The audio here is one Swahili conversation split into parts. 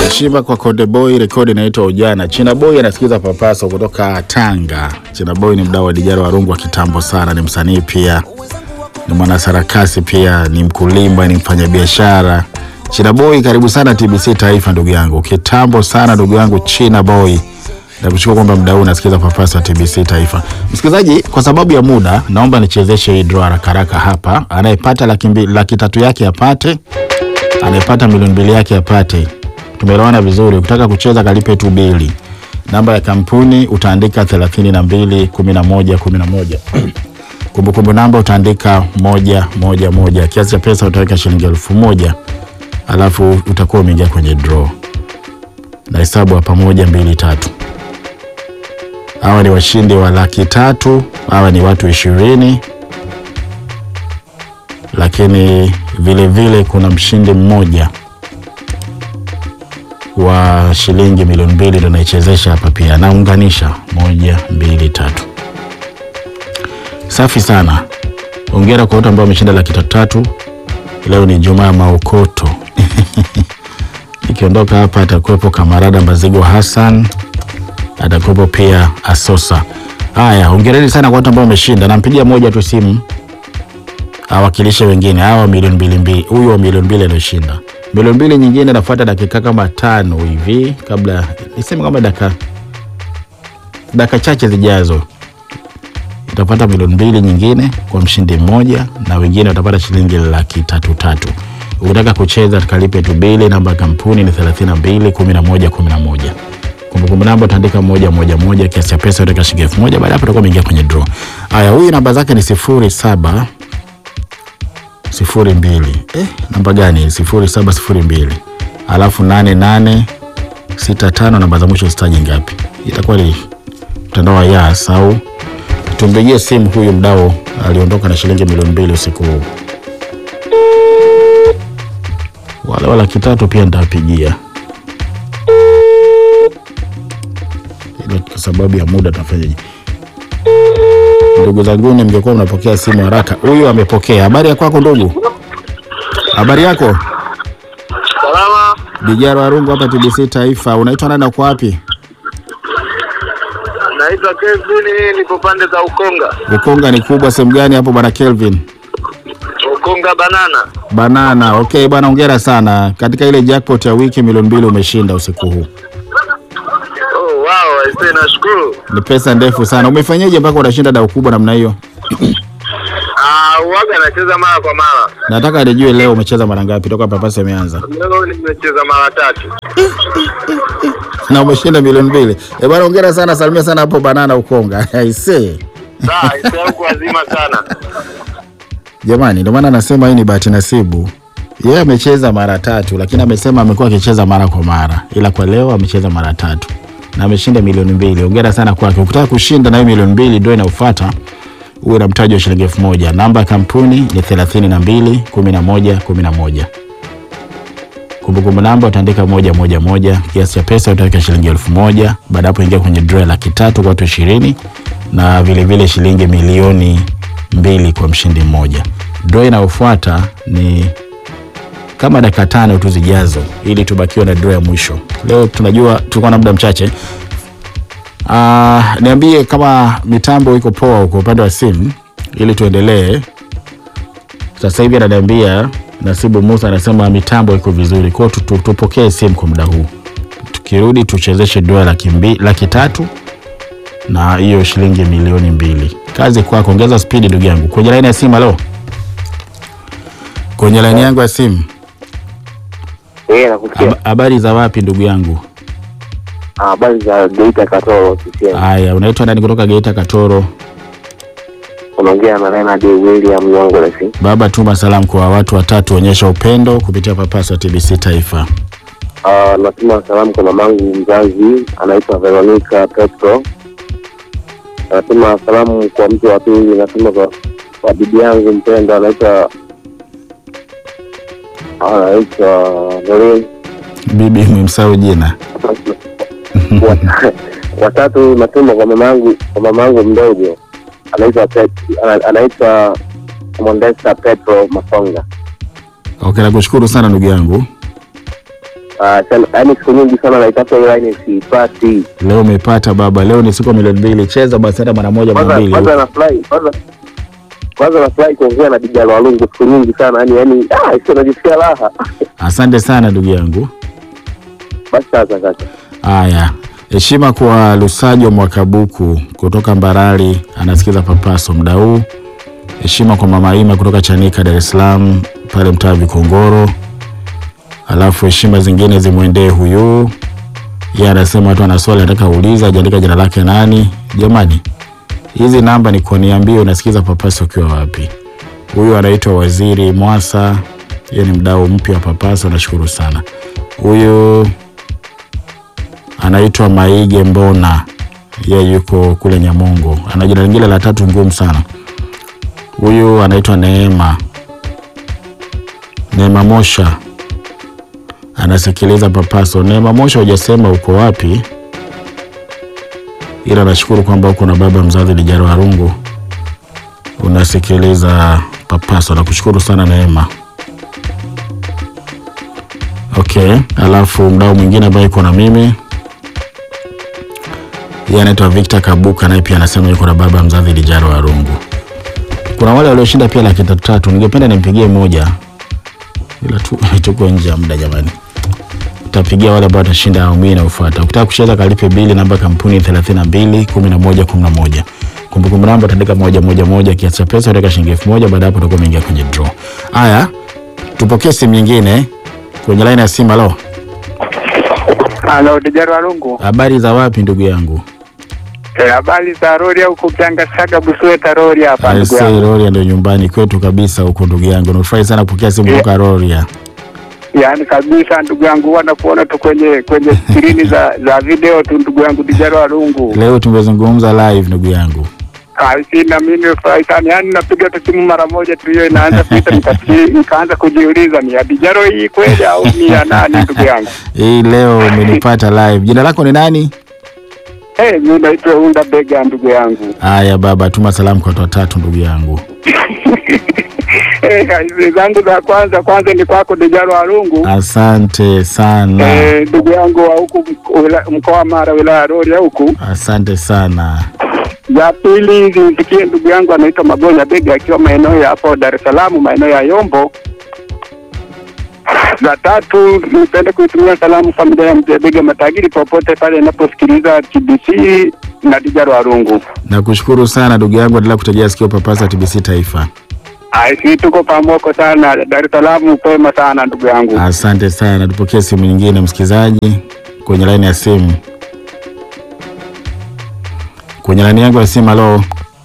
Heshima kwa Konde Boy, rekodi inaitwa Ujana. China Boy anasikiza papaso kutoka Tanga. China Boy ni mdau wa dijara wa rungu wa kitambo sana, ni msanii pia, ni mwanasarakasi pia, ni mkulima, ni mfanyabiashara. China Boy, karibu sana TBC Taifa ndugu yangu, kitambo sana ndugu yangu China Boy. Nakushukuru kwamba mdau unasikiza papaso wa TBC Taifa. Msikilizaji, kwa sababu ya muda, naomba nichezeshe hii draw haraka haraka hapa. Anayepata laki, mbili- laki tatu yake apate, anayepata milioni mbili yake apate. Tumeelewana vizuri. Ukitaka kucheza kalipe tu bili. Namba ya kampuni utaandika 32 11 11. Kumbukumbu namba utaandika moja moja moja. Kiasi cha pesa utaweka shilingi elfu moja alafu utakuwa umeingia kwenye draw. Na hesabu hapa moja mbili tatu. Hawa ni washindi wa laki tatu. Hawa ni watu ishirini, lakini vile vile kuna mshindi mmoja wa shilingi milioni mbili ndo naichezesha hapa pia, naunganisha moja mbili tatu. Safi sana, ongera kwa wote ambao wameshinda laki tatu tatu. Leo ni Jumaa Maokoto. Nikiondoka hapa atakuwepo Kamarada Mazigo Hassan, atakuwepo pia Asosa. Haya, hongereni sana kwa watu ambao wameshinda. Nampigia moja tu simu awakilishe wengine hawa milioni mbili mbili. Huyu wa milioni mbili alioshinda milioni mbili nyingine nafuata dakika kama tano hivi, kabla niseme kama dakika dakika chache zijazo itapata milioni mbili nyingine kwa mshindi mmoja, na wengine watapata shilingi laki tatu tatu. Ukitaka kucheza tukalipe tu bili. Namba ya kampuni ni 32 11 11. Kumbukumbu namba utaandika moja moja moja, kiasi cha pesa utaweka shilingi elfu moja. Baada ya hapo utakuwa umeingia kwenye draw. Haya, huyu namba zake ni sifuri saba sifuri mbili. Eh, namba gani? sifuri saba sifuri mbili alafu nane nane sita tano. Namba za mwisho zitaji ngapi? Itakuwa ni mtandao wa Yas au tumpigie simu huyu mdau aliondoka na shilingi milioni mbili usiku huu. Wale wa laki tatu pia nitawapigia, ila kwa sababu ya muda tunafanyaje? Ndugu zanguni, mngekuwa mnapokea simu haraka. Huyu amepokea. Habari ya kwako ndugu? Habari yako? Salama, Dijaro Arungu hapa TBC Taifa. Unaitwa nani na uko wapi? naitwa Kevin, niko pande za Ukonga. Ukonga ni kubwa sehemu gani hapo bwana Kelvin? Ukonga banana. Banana. Okay bwana, hongera sana. Katika ile jackpot ya wiki milioni mbili umeshinda usiku huu. Oh, wow, aisee, nashukuru. Ni pesa ndefu sana. Umefanyaje mpaka unashinda dau kubwa namna hiyo? Ah, uwaga nacheza mara kwa mara. Nataka nijue leo umecheza mara ngapi toka papasi imeanza Leo nimecheza mara tatu. na umeshinda milioni mbili. Eh bwana, hongera sana, salimia sana hapo Banana Ukonga. Aisee. Sawa, aisee, huko wazima sana. Jamani, ndio maana anasema hii ni bahati nasibu. Yeye amecheza mara tatu, lakini amesema amekuwa akicheza mara kwa mara, ila kwa leo amecheza mara tatu na ameshinda milioni mbili. Hongera sana kwake. Ukitaka kushinda na hiyo milioni mbili ndio inayofuata, uwe na mtaji wa shilingi elfu moja. Namba ya kampuni ni thelathini na mbili kumi na moja kumi na moja. Kumbukumbu namba utaandika moja moja moja. Kiasi cha pesa utaweka shilingi elfu moja. Baada hapo ingia kwenye draw ya laki tatu kwa watu ishirini na vilevile vile shilingi milioni mbili kwa mshindi mmoja. Draw inayofuata ni kama dakika tano tu zijazo, ili tubakiwe na draw ya mwisho. Leo tunajua tulikuwa na muda mchache. Ah, niambie kama mitambo iko poa huko upande wa simu, ili tuendelee. Sasa hivi ananiambia Nasibu Musa anasema mitambo iko vizuri, kwa hiyo tu- tu- tupokee simu kwa muda huu. Tukirudi tuchezeshe dola laki, mbi- laki tatu na hiyo shilingi milioni mbili. Kazi kwako, ongeza spidi ndugu yangu. Kwenye laini ya simu, halo, kwenye laini yangu ya simu. Eh, nakusikia. Hab- Habari za wapi ndugu yangu? Ah, Habari za Geita Katoro CCM. Haya, unaitwa nani kutoka Geita Katoro? Unaongea na Leonard William Nyongolesi. Baba, tuma salamu kwa watu watatu, onyesha upendo kupitia papasa TBC Taifa. Ah, natuma salamu kwa mamangu mzazi anaitwa Veronica Petro. Natuma salamu kwa mtu wa pili, natuma kwa, kwa bibi yangu mpendwa anaitwa anaitwa Norin. Bibi mwimsau jina. Wa- watatu natuma kwa mamangu kwa mamangu mdogo anaitwa Pet- ana- anaitwa Mondesta Petro Masonga. Okay, nakushukuru sana ndugu yangu. Ah, sana- yaani siku nyingi sana naitafuta hiyo line siipati. Leo umepata baba, leo ni siku ya milioni mbili. Cheza basi hata mara moja mara Kwanza mbili. kwanza nafurahi kwanza kwanza nafurahi kuongea na Dijalo Walungu siku nyingi sana yaani yaani ah, sio najisikia raha. Asante sana ndugu yangu. Basi sasa kaka. Haya, heshima kwa Lusajo Mwakabuku kutoka Mbarali, anasikiza Papaso muda huu. Heshima kwa Mama Ima kutoka Chanika, Dar es Salaam, pale mtaa Vikongoro. Alafu heshima zingine zimwendee huyu, yeye anasema tu ana swali anataka uuliza, ajaandika jina lake nani. Jamani, hizi namba ni kuniambia unasikiza Papaso ukiwa wapi. Huyu anaitwa Waziri Mwasa, yeye ni mdau mpya wa Papaso, nashukuru sana. Huyu anaitwa Maige Mbona, yeye yuko kule Nyamongo. Ana jina lingine la tatu ngumu sana. Huyu anaitwa Neema Neema Mosha, anasikiliza Papaso. Neema Mosha, hujasema uko wapi, ila nashukuru kwamba uko na baba mzazi Lijaro Harungu unasikiliza Papaso. Nakushukuru sana Neema. Okay, alafu mdau mwingine ambaye yuko na mimi yeye anaitwa Victor Kabuka, naye pia anasema yuko na baba mzazi Lijaro Warungu. Kuna wale walioshinda pia laki tatu tatu, ningependa nimpigie moja, ila tu tuko nje ya muda jamani. Utapigia wale ambao watashinda awamu hii inayofuata. Ukitaka kucheza kalipe bili namba kampuni 32 11 11. Kumbukumbu namba utaandika moja moja moja, kiasi cha pesa utaweka shilingi elfu moja. Baada ya hapo utakuwa umeingia kwenye draw. Haya, tupokee simu nyingine kwenye line ya simu. Halo, Halo, Dijaro Walungu. habari za wapi ndugu yangu? Eh, Habari za Rori au kupianga saga Busweta Rori hapa ndugu Aisee, yangu. Rorya ndio nyumbani kwetu kabisa huko ndugu yangu. Nafurahi sana kupokea simu kutoka Rorya. Yaani kabisa ndugu yangu huwa nakuona tu kwenye kwenye skrini za za video tu ndugu yangu Dijaro Walungu. Leo tumezungumza live ndugu yangu. Kaisi na mimi nimefurahi sana. Yaani napiga tu simu mara moja tu hiyo inaanza kuita nikasi- nikaanza kujiuliza ni ya Dijaro hii kweli au ni ya nani ndugu yangu. Hii leo umenipata live. Jina lako ni nani? Eh, mimi naitwa Unda Bega ndugu yangu. Haya baba, tuma salamu kwa watu watatu ndugu yangu. Eh, kazi zangu za kwanza kwanza ni kwako Dijaro Walungu. Asante sana. Eh, ndugu yangu wa huku mk- wila- mkoa wa Mara wilaya ya Rorya huku. Asante sana. Ya pili zimfikie ndugu yangu anaitwa Magonya Bega akiwa maeneo ya hapo Dar es Salaam, maeneo ya Yombo. Za tatu nipende kuitumia salamu familia ya mzee Bega Matagiri popote pale inaposikiliza TBC na Dijaro Warungu. Nakushukuru sana ndugu yangu, endelea kutegea sikio Papasa TBC Taifa. Aisi, tuko pamoko sana Dar es Salaam, pema sana ndugu yangu. Asante sana. Tupokee simu nyingine, msikilizaji kwenye laini ya simu. Kwenye laini yangu ya simu. Halo,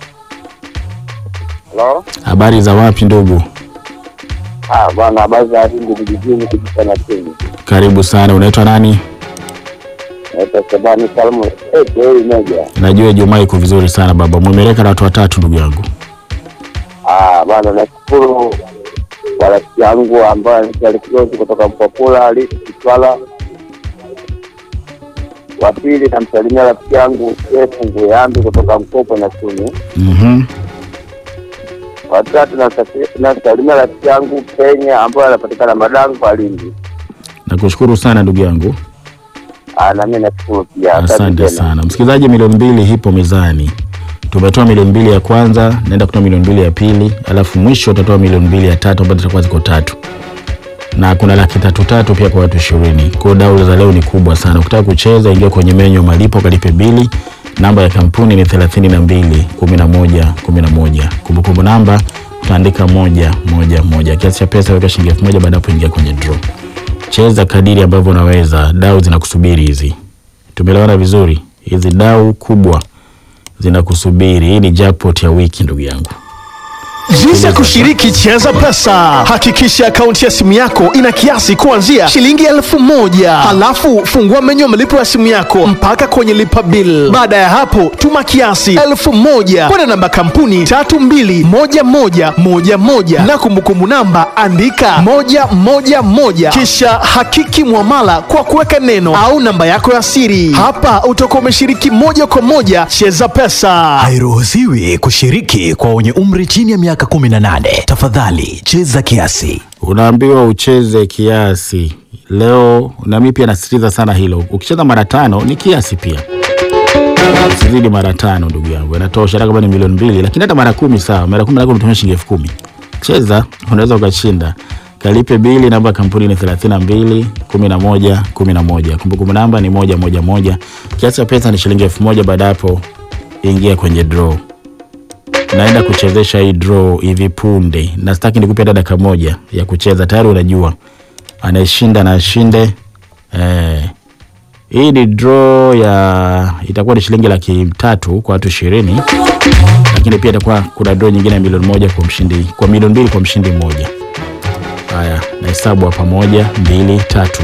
Hello? habari za wapi ndugu? Ah, bwana habari za Rungu vijijini kujifanya chini. Karibu sana. Unaitwa nani? Naitwa Shabani Salmu. Eh, kweli moja. Najua Ijumaa iko vizuri sana baba. Mwemeleka na watu watatu ndugu yangu. Ah, bwana nashukuru kwa rafiki yangu ambaye anaitwa Likizozi kutoka Mpopula Lisi Kitwala. Wa pili namsalimia rafiki yangu Sefu Nguyambi kutoka Mkopo na Chuni. Mhm. Watatu nasafi- nasalimia rafiki yangu Kenya ambaye anapatikana Madangu kwa Lindi. Nakushukuru sana ndugu yangu. Ah, na mimi nashukuru pia. Asante tena. sana msikilizaji, milioni mbili ipo mezani. Tumetoa milioni mbili ya kwanza, naenda kutoa milioni mbili ya pili, alafu mwisho utatoa milioni mbili ya tatu ambazo zitakuwa ziko tatu, na kuna laki tatu tatu pia kwa watu ishirini. Kwa hiyo dau za leo ni kubwa sana. Ukitaka kucheza, ingia kwenye menyu ya malipo, kalipe bili. Namba ya kampuni ni thelathini na mbili kumi na moja kumi na moja. Kumbukumbu namba utaandika moja moja moja. Kiasi cha pesa weka shilingi elfu moja baada ya hapo ingia kwenye draw. Cheza kadiri ambavyo unaweza, dau zinakusubiri hizi. Tumeelewana vizuri? Hizi dau kubwa zinakusubiri. Hii ni jackpot ya wiki ndugu yangu. Jinsi ya kushiriki Cheza Pesa. Hakikisha akaunti ya simu yako ina kiasi kuanzia shilingi elfu moja. Halafu fungua menyu ya malipo ya simu yako mpaka kwenye lipa bill. Baada ya hapo, tuma kiasi elfu moja kwenda namba kampuni tatu mbili moja moja moja moja na kumbukumbu namba andika moja moja moja, kisha hakiki mwamala kwa kuweka neno au namba yako ya siri. Hapa utakuwa umeshiriki moja kwa moja Cheza Pesa. Hairuhusiwi kushiriki kwa wenye umri chini ya miaka 18. Tafadhali cheza kiasi. unaambiwa ucheze kiasi leo, na mimi pia nasisitiza sana hilo. Ukicheza mara tano ni kiasi pia, sizidi mara tano ndugu yangu, inatosha. Hata kama ni milioni mbili, lakini hata mara kumi sawa. Mara kumi lako umetumia shilingi elfu kumi cheza, unaweza ukashinda. Kalipe bili, namba ya kampuni ni thelathini na mbili kumi na moja kumi na moja kumbukumbu namba ni moja moja moja. Kiasi cha pesa ni shilingi elfu moja Baada ya hapo ingia kwenye draw naenda kuchezesha hii draw hivi punde, na sitaki nikupe hata dakika moja ya kucheza, tayari unajua anayeshinda na ashinde. Eh, hii ni draw ya itakuwa ni shilingi laki tatu kwa watu ishirini, lakini pia itakuwa kuna draw nyingine ya milioni moja kwa mshindi, kwa milioni mbili kwa mshindi mmoja. Haya, na hesabu hapa, moja, mbili, tatu.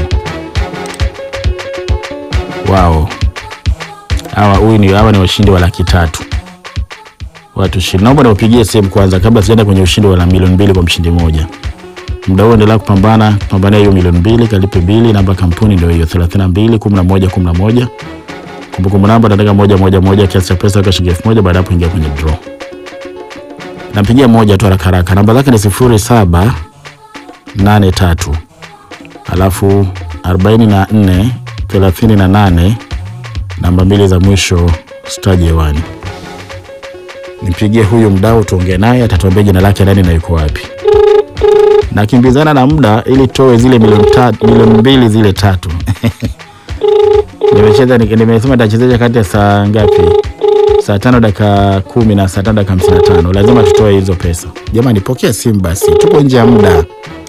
Wao hawa, huyu ni hawa ni washindi wa laki tatu watu ishirini. Naomba niwapigie simu kwanza kabla sijaenda kwenye ushindi wa milioni mbili kwa mshindi mmoja. Muda huo endelea kupambana, kupambania hiyo milioni mbili, kalipe bili. Namba ya kampuni ndio hiyo 32 11 11. Kumbukumbu namba nataka moja moja moja, kiasi cha pesa weka shilingi elfu moja. Baada ya hapo ingia kwenye draw. Nampigia moja tu haraka haraka, namba zake ni sifuri saba nane tatu alafu arobaini na nne thelathini na nane namba mbili za mwisho staji hewani. Nimpigie huyu mdau tuongee naye, atatuambia jina lake nani na yuko wapi. Nakimbizana na muda ili toe zile milioni tatu, milioni mbili zile tatu. Nimecheza ni- nimesema nitachezesha kati ya saa ngapi? Saa tano dakika kumi na saa tano dakika hamsini na tano. Lazima tutoe hizo pesa. Jamani, pokea simu basi, tuko nje ya muda.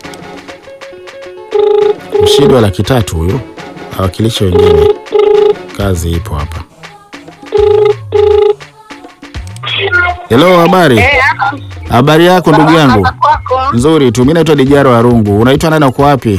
Mshindi wa laki tatu huyu, awakilishe wengine. Kazi ipo hapa. Hello, habari? Habari yako ndugu yangu? Nzuri tu. Mimi naitwa Dijaro Arungu. Unaitwa nani na uko wapi?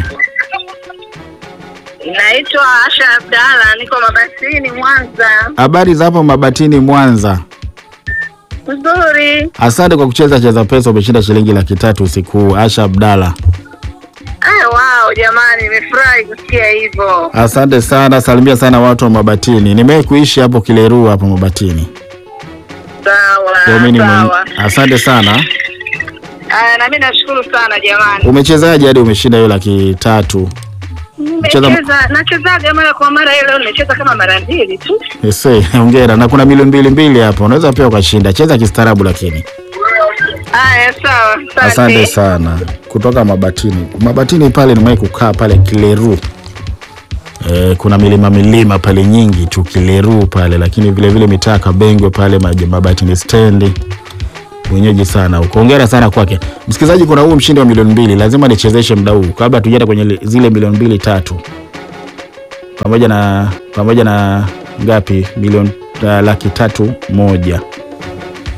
Naitwa Asha Abdalla, niko Mabatini, Mwanza. Habari za hapo Mabatini, Mwanza. Nzuri. Asante kwa kucheza cheza pesa, umeshinda shilingi laki tatu usiku huu. Asha Abdalla, Ah, wow, jamani, nimefurahi kusikia hivyo. asante sana. Salimia sana watu wa Mabatini. Nimewahi kuishi hapo Kileru hapo Mabatini. Ndio mimi Sawa, nime- sawa. Asante sana. Ah, na mimi nashukuru sana jamani. Umechezaje hadi umeshinda hiyo laki tatu? Cheza- Nimecheza, nachezaga mara kwa mara, ile leo nimecheza kama mara mbili tu. Ese, hongera. Na kuna milioni mbili mbili hapo, unaweza pia ukashinda. Cheza kistaarabu lakini. Haya, sawa. Asante sana kutoka Mabatini. Mabatini pale nimewahi kukaa pale Kileru. E, kuna milima milima pale nyingi tu Kileru pale, lakini vile vile mitaa Kabengwe pale Maj- Mabatini stendi mwenyeji sana huko. Hongera sana kwake. Msikilizaji, kuna huu mshindi wa milioni mbili, lazima nichezeshe mda huu kabla tujaenda kwenye li- zile milioni mbili tatu, pamoja na pamoja na ngapi milioni uh, laki tatu moja